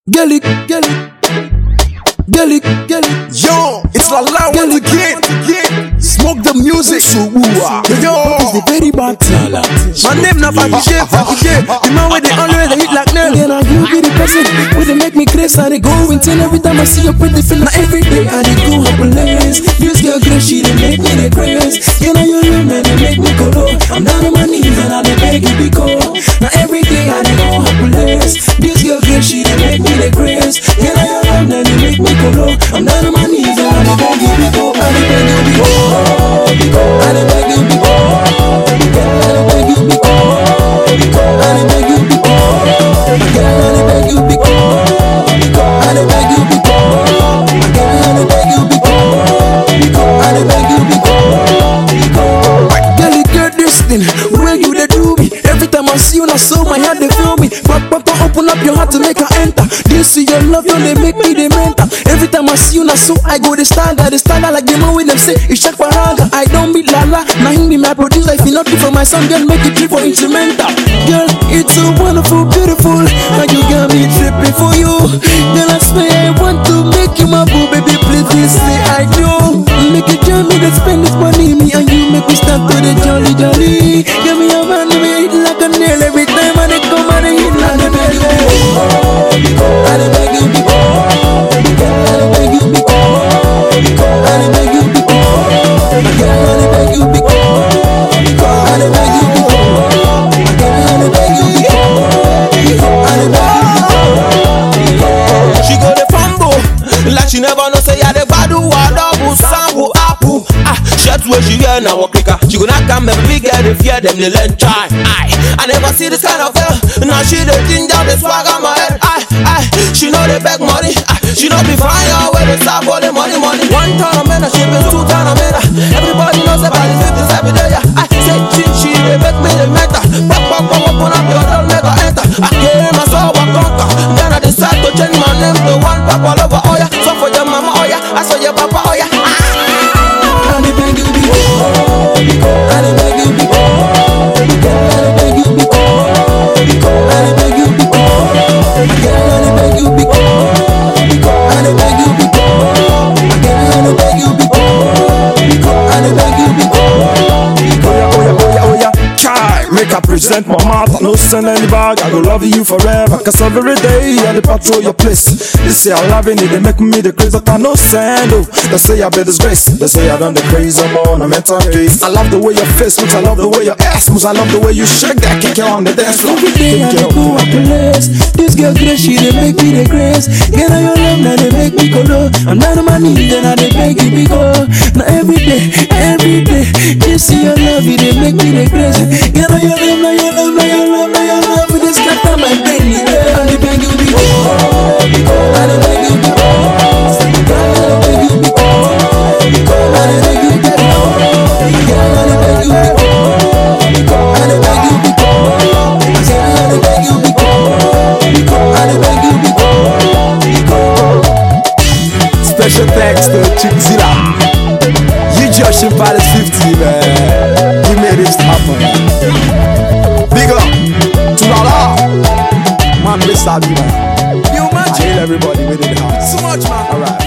Get it, get it. Get it, get it. Yo, it's La La once again. Smoke the music. Yo, It's the very bad thing. my name na Faki J, Faki J. The man with the always hit like nail. Then I you be the person where they make me crazy. I they go insane every time I see your pretty feel. Now every day I they go happiness. This girl great, she they make me the crazy. You know you love me, they make me go low. I'm down on my knees and I they beg you be cold. Now every day I they go happiness. This girl great, she they make me the crazy. You know you love me, they make me go low. I'm down on my knees and I they beg you be cold. I they beg you be cold. I they beg you be cold. I they beg you be cold. I they beg you be cold. Girl, I dey beg you be cool. I dey beg you be cool. Girl, I dey beg you be cool. I dey beg you be cool. Girl, you get this thing where you dey do me. Every time I see you, na so my heart dey feel me. Papa, papa, open up your heart to make her enter. This is your love, don't they make me the mental. Every time I see you, na so I go the stagger, the stagger like the man when them say it's Shaq Paranga. I don't be Lala, now him be my producer. If you not be for my son, girl, make it trip for instrumental. Girl, it's so wonderful, beautiful. How you got me tripping for you. Girl, I swear I want to make you my boo, baby. Please, please say I do. Make you join me to spend this money, me and you make me start to the jolly jolly. Give me a man, me hit like a nail every time I dey come and they hit like a nail. I dey beg you, be cool. I dey beg you, be cool. I dey beg you, be cool. Girl, I dey beg you, be cool. I dey beg you, be cool. Girl, I dey beg you, be cool. I dey beg you, be She go the fumble like she never know say I the badu wa double sample apple. Ah, shirt where she wear now walk clicker. She go not come and big girl if fear them they learn try. Aye, I never see this kind of girl. Now she the ginger the swag on my head. Aye, aye, she know they beg money. Aye, she know be fire where they start for the money money. One ton of men, she been two ton of men. Everybody knows about the fifties every day. I say she she they make me the meta. Pop pop pop open up your door, never enter. I came I saw what conquer. Then I decide to change my name to one pop all over. Oh yeah, so for your mama, oh yeah, I saw your papa, oh yeah. I dey beg you, be cool. I dey beg you, be cool. Girl, I dey beg you, be cool. I dey beg you, be cool. Girl, I dey beg you, be cool. I dey beg you, be cool. Girl, I dey beg you, be cool. I dey beg you, be cool. Oh yeah, oh yeah, oh yeah, Chai, make I present my mouth. I no send any bag. I go love you forever. Cause every day I dey patrol your place. They say I'm loving it, they make me the crazy, but I no send. Oh, they say I be disgrace. They say I done the crazy, I'm on a mental case. I love the way your face moves. I love the way your ass moves. I love the way you shake that kick it on the dance floor. Every day I dey go a place. This girl grace, she dey make me the grace. Girl, I your love, now they make me go low. I'm down on my knees, then I dey beg you, be go. Now every day, every day, just see your love, it dey make me the grace. Girl, I your love, now your love, now your love, now your love, it dey scatter my brain. Yeah, I dey beg you, be go. I dey beg you, be go. Girl, I dey beg you, be go. I dey beg you, be go. Girl, I dey beg you, be go. I dey beg you, be go. Girl, I dey beg you, be go. I dey beg you, be go. Special thanks to Chickzilla. You Josh in Palace 50, man. You made this happen. Big up to Lala. Man, we love you, man. You I magic, hail everybody within the house. so much man. Alright.